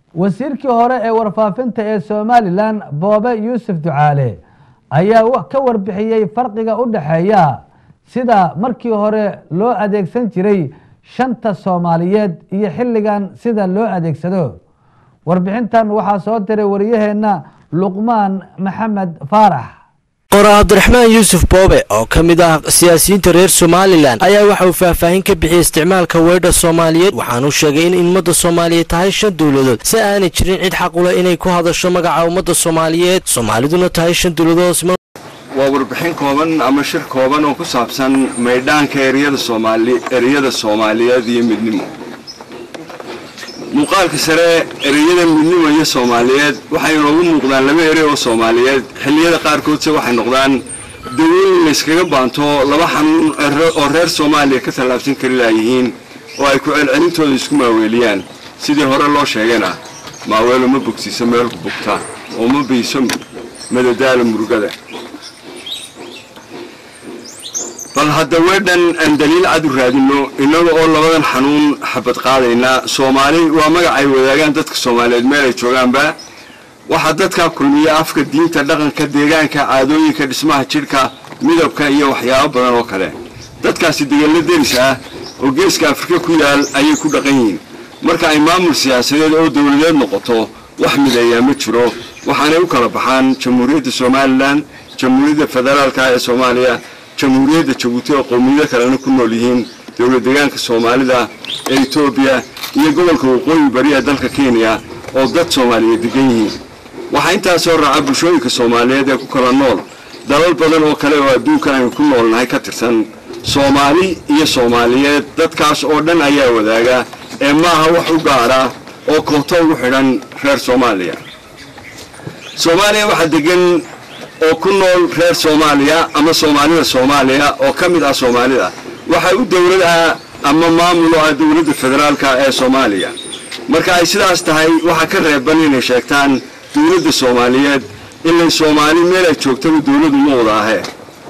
wasiirkii hore ee warfaafinta ee somalilan boobe yuusuf ducaale ayaa ka warbixiyey farqiga u dhexeeya sida markii hore loo adeegsan jiray shanta soomaaliyeed iyo xilligan sida loo adeegsado warbixintan waxaa soo diray wariyaheenna luqmaan maxamed faarax qora cabdiraxmaan yuusuf boobe oo ka mid ah siyaasiyiinta reer somalilan ayaa waxa uu faahfaahin ka bixiyey isticmaalka weydha soomaaliyeed waxaanuu sheegay in ummadda soomaaliyeed tahay shan dowladood si aanay jirin cid xaq ule inay ku hadasho magaca ummadda soomaaliyeed soomaaliduna tahay shan dowladood waa warbixin kooban ama shir kooban oo ku saabsan maydhaanka ereyada soomaali ereyada soomaaliyeed iyo midnimo muuqaalka sare ereyada midnimo iyo soomaaliyeed waxay inoogu muuqdaan laba erey oo soomaaliyeed xilliyada qaarkoodse waxay noqdaan dawooyin layskaga baanto laba xanuun oo reer soomaaliya ka tallaabsan kari laayihiin oo ay ku celcelintooda isku maaweeliyaan sidii hore loo sheegayna maaweelo ma bogsiiso meelku bugta oo ma biiso madadaala murugada bal hadda weedhan aan daliil cad u raadinno innaga oo labadan xanuun xabad qaadayna soomaali waa magac ay wadaagaan dadka soomaaliyeed meel ay joogaanba waxaa dadkaa kulmiya afka diinta dhaqanka deegaanka caadooyinka dhismaha jidhka midabka iyo waxyaabo badan oo kale dadkaasi degello deris ah oo geeska afrika ku yaal ayay ku dhaqan yihiin marka ay maamul siyaasadeed oo dowladeed noqoto wax mideeyaa ma jiro waxaanay u kala baxaan jamhuuriyadda somalilan jamhuuriyadda federaalka ee soomaaliya jamhuuriyadda jabuuti oo qowmiyado kalena ku nool yihiin dowlad deegaanka soomaalida ee etoobiya iyo gobolka waqooyi bari ee dalka kenya oo dad soomaaliyeed degan yihiin waxaa intaasoo raaca bulshooyinka soomaaliyeed ee ku kala nool dalal badan oo kale oo adduunkan aynu ku noolnahay ka tirsan soomaali iyo soomaaliyeed dadkaas oo dhan ayaa wadaaga ee maaha wax u gaara oo koobto ugu xidhan reer soomaaliya soomaaliya waxaa degan oo ku nool reer soomaaliya ama soomaalida soomaaliya oo ka mid ah soomaalida waxaa u dowlad ah ama maamul oo ah dowladda federaalka ee soomaaliya marka ay sidaas tahay waxaa ka reeban inay sheegtaan dowladda soomaaliyeed ilay soomaali meel ay joogtaba dowladu ma wada ahee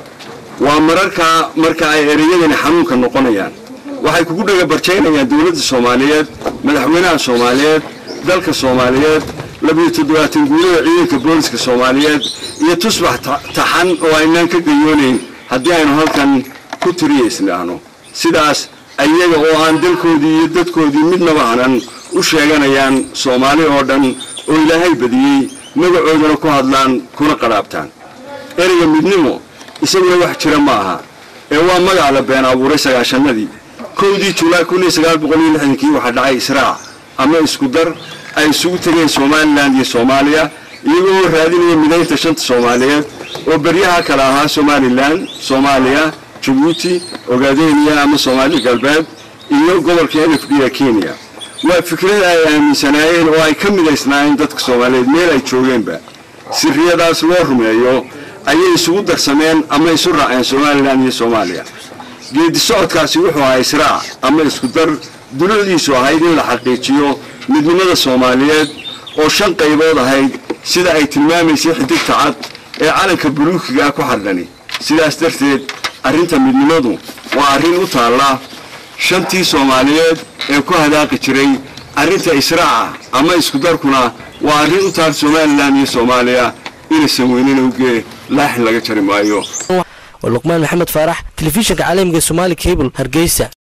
waa mararka marka ay ereyadani xanuunka noqonayaan waxay kugu dhagabarjaynayaan dowladda soomaaliyeed madaxweynaha soomaaliyeed dalka soomaaliyeed labiyo toddobaatan guulada ciidanka booliska soomaaliyeed iyo tusbax taxan oo aynaan ka gayoonayn haddii aynu halkan ku tiriyaysnaahno sidaas ayaga oo aan dalkoodii iyo dadkoodii midnaba hanan u sheeganayaan soomaali oo dhan oo ilaahay badiyey magacoodana ku hadlaan kuna qadhaabtaan ereyga midnimo isaguna wax jira ma aha ee waa magac la been abuuray sagaashanadii kowdii julaay kii waxaa dhacay israac ama isku dar ay isugu tegeen somalilan iyo soomaaliya iyagoo raadinaya midaynta shanta soomaaliyeed oo beryaha kale ahaa somalilan soomaaliya jabuuti ogaadeniya ama soomaali galbeed iyo gobolka n f d ee kenya waa fikrad ay aaminsanaayeen oo ay ka midaysnaayeen dadka soomaaliyeed meel ay joogeenba sirriyadaas loo rumeeyo ayay isugu darsameen ama isu raaceen somalilan iyo soomaaliya geedi socodkaasi wuxuu ahaa israac ama isku dar dulucdiisu ahayd in la xaqiijiyo midnimada soomaaliyeed oo shan qaybood ahayd sida ay tilmaamaysay xidigta cad ee calanka buluukiga ku xardhani sidaas darteed arrinta midnimadu waa arrin u taalla shantii soomaaliyeed ee ku hadaaqi jiray arrinta israaca ama isku darkuna waa arrin u taal somalilan iyo soomaaliya inaysan weynina ugee laaxin laga jari maayo luqmaan maxamed faarax telefishinka caalamiga somaali cable hargeysa